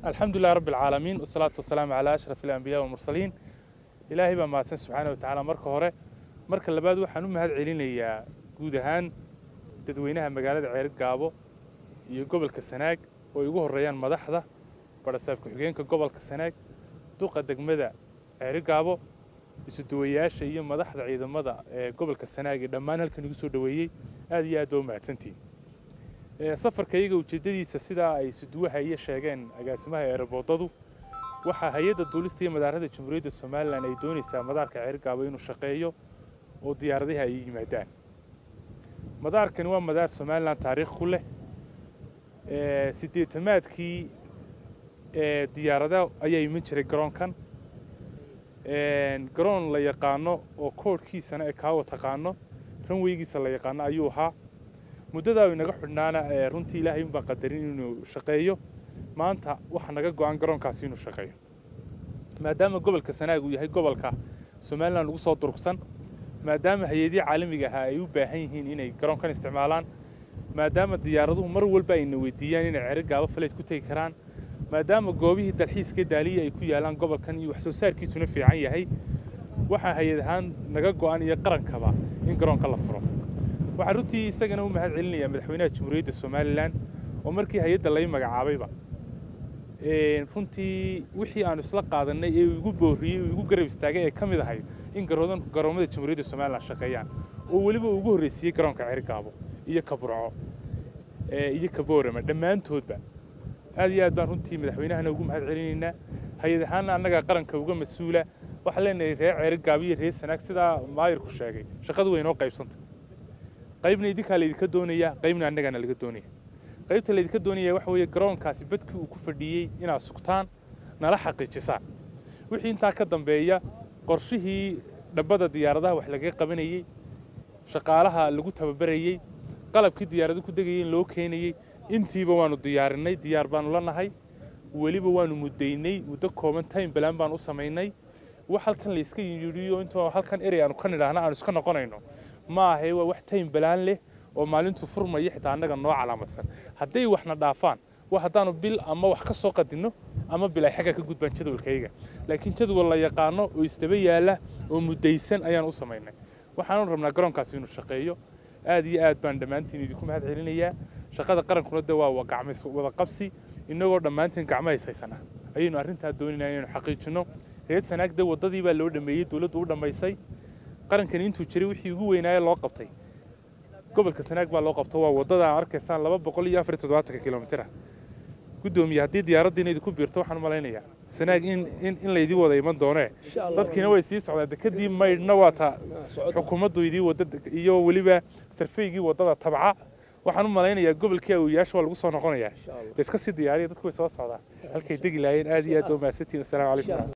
الحمد لله رب العالمين والصلاة والسلام على أشرف الأنبياء والمرسلين إلهي بaa mahadsan subxaana watacaala marka hore marka labaad waxaan u mahad celinayaa guud ahaan dadweynaha magaalada ceerid gaabo iyo gobolka sanaag oo ay ugu horreeyaan madaxda barasaab ku-xigeenka gobolka sanaag duqa degmada ceerid gaabo isuduwayaasha iyo madaxda ciidamada ee gobolka sanaag ee dhammaan halkan igu soo dhoweeyey aad iyo aad baa u mahadsantihin safarka iyaga ujeeddadiisa sidaa ay isuduwaha iyo sheegeen agaasimaha eeraboodadu waxaa hay-adda duulista iyo madaarada jamhuuriyadda somalilan ay doonaysaa madaarka ceergaabo inuu shaqeeyo oo diyaaradaha ay yimaadaan madaarkani waa madaar somalilan taariikh ku leh sideetamaadkii diyaarada ayaa iman jiray garoonkan garoon la yaqaano oo koodhkiisana ee kaawa taqaano ranweygiisa la yaqaano ayuu ahaa muddadaa inaga xidhnaana runtii ilaahay unbaan qadarin inuu shaqeeyo maanta waxaa naga go-an garoonkaasi inuu shaqeeyo maadaama gobolka sanaag uu yahay gobolka somalilan lagu soo durugsan maadaama hay-adihii caalamiga ahaa ay u baahan yihiin inay garoonkan isticmaalaan maadaama diyaaraduhu mar walba ayna weydiiyaan inay ceri gaabo faleyd ku tegi karaan maadaama goobihii dalxiiska daaliya ay ku yaalaan gobolkan iyo wax soo saarkiisuna fiican yahay waxaa hay-ad ahaan naga go-an iyo qarankaba in garoonka la furo waxaan runtii isagana u mahad celinayaa madaxweynaha jamhuuriyadda somalilan oo markii hay-adda lay magacaabayba runtii wixii aanu isla qaadanay ee igu booriyey igu garab istaagay ee ka mid ahayd in garoomada jamhuuriyadda somalilan shaqeeyaan oo weliba uu ugu horreysiiyey garoonka cergaabo iyo ka burco iyo ka boorama dhammaantoodba aad iyo aad baan runtii madaxweynahana ugu mahad celinaynaa hay-ad ahaanna annaga qaranka uga mas-uula waxaan leenahay reer ceerigaabo iyo reer sanaag sidaa maayirku sheegay shaqadu way inoo qaybsantay qaybna idinkaa laydinka doonaya qaybna annagana laga doonaya qaybta laydinka doonaya waxa weeye garoonkaasi badkii uu ku fadhiyey inaad sugtaan nala xaqiijisaan wixii intaa ka dambeeya qorshihii dhabbada diyaaradaha wax lagaga qabanayey shaqaalaha lagu tababarayey qalabkii diyaaradu ku degayay in loo keenayey intiiba waanu diyaarinay diyaar baanu la nahay weliba waanu muddaynay muddo kooban time balaan baan u samaynay wax halkan layska yidhiyo intoo halkan erey aanu ka nidhaahna aanu iska noqonayno ma ahe waa wax time balaan leh oo maalintu furmaya xitaa annaga noo calaamadsan hadday waxna dhaafaan wax haddaanu bil ama wax ka soo qadinno ama bil ay xagga ka gudbaan jadwalkayga laakiin jadwal la yaqaano oo isdaba yaalla oo muddaysan ayaan u samaynay waxaanu rabnaa garoonkaasi inuu shaqeeyo aad iyo aad baan dhammaantiin idinku mahad celinayaa shaqada qarankuna de waa gacmays wada qabsi innagoo dhammaantiin gacmo haysaysana ayaynu arrintaa doonaynaa inaynu xaqiijinno reer sanaagde waddadii baa loo dhameeyey dowladdu u dhammaysay qarankani intuu jiray wixii ugu weynaaye loo qabtay gobolka sanaag baa loo qabto waa waddada arkaysaan laba boqol iyo afar iyo toddobaatanka kilomitira guddoomiye haddii diyaaraddiina idinku biirto waxaan malaynayaa sanaag in in in laydii wada iman doonee dadkiina way sii socdaan dekadii maydhna waa ta xukuumaddu idii wadda iyo weliba sarfaygii waddada tabca waxaan u malaynayaa gobolkii awooyaasha waa lagu soo noqonayaa iska sii diyaariya dadku way soo socdaan halkay degi laayeen aad iyo aad oo mahadsantiin assalaamu calaykum